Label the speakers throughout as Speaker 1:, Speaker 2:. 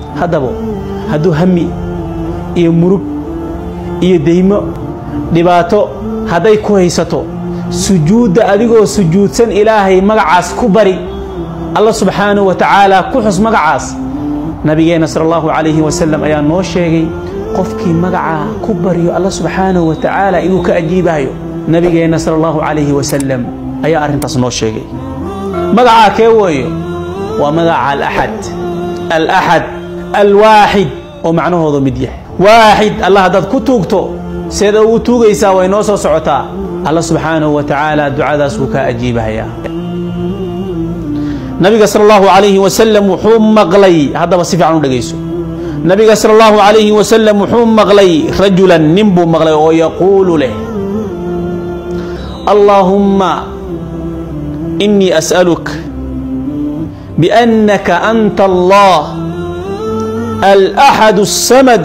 Speaker 1: haddaba hadduu hami iyo murug iyo deymo dhibaato hadday ku haysato sujuudda adigoo sujuudsan ilaahay magacaas ku bari alla subxaanahu wa tacaala ku xus magacaas nabigeenna sala allahu calayhi wasalam ayaa noo sheegay qofkii magacaa ku baryo alla subxaanahu wa tacaala inuu ka ajiibayo nabigeenna sala allahu calayhi wasalam ayaa arrintaas noo sheegay magacaa kee weeyo waa magaca alaxad alaxad alwaaxid oo macnahoodu mid yahay waaxid allah haddaad ku tuugto seeda ugu tuugaysaa way noo soo socotaa alla subxaanahu wa tacaala ducadaas wuu kaa ajiibahayaa nabiga sal allahu calayhi wasalam wuxuu maqlay haddaba si fiican u dhegayso nabiga sal allahu calayhi wasalam wuxuu maqlay rajulan nin buu maqlay oo yaquulu leh allaahumma inii as'aluk biannaka anta allah alaxad الsamad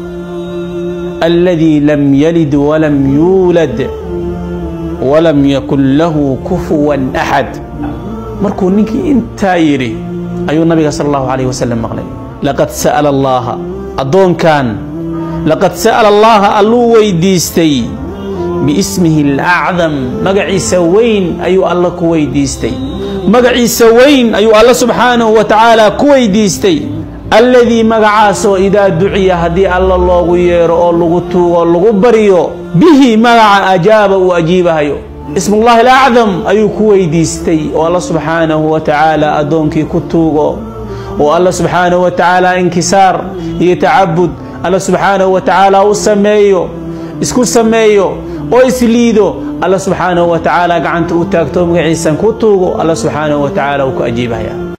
Speaker 1: aladi lam yalid walam yuulad walam yakun lahu kufuwan axad markuu ninkii intaa yidhi ayuu nabiga sal allahu calayh wasalam maqlay laqad sa'ala allaaha addoonkan laqad sa'ala allaaha alluu weydiistay biismihi alacdam magaciisa weyn ayuu alla ku weydiistay magaciisa weyn ayuu alla subxaanahu wa tacaala ku weydiistay alladii magacaasoo idaa duciya haddii alla loogu yeero oo lagu tuugo lagu baryo bihi magaca ajaaba uu ajiibahayo ismullahi alacdam ayuu ku weydiistay oo alla subxaanahu wa tacaala addoonkii ku tuugo oo alla subxaanahu wa tacaala inkisaar iyo tacabud alla subxaanahu wa tacaala u sameeyo isku sameeyo oo isliido alla subxaanahu wa tacaala gacanta u taagto magaciisan ku tuugo alla subxaanahu wa tacaala uu ku ajiibahaya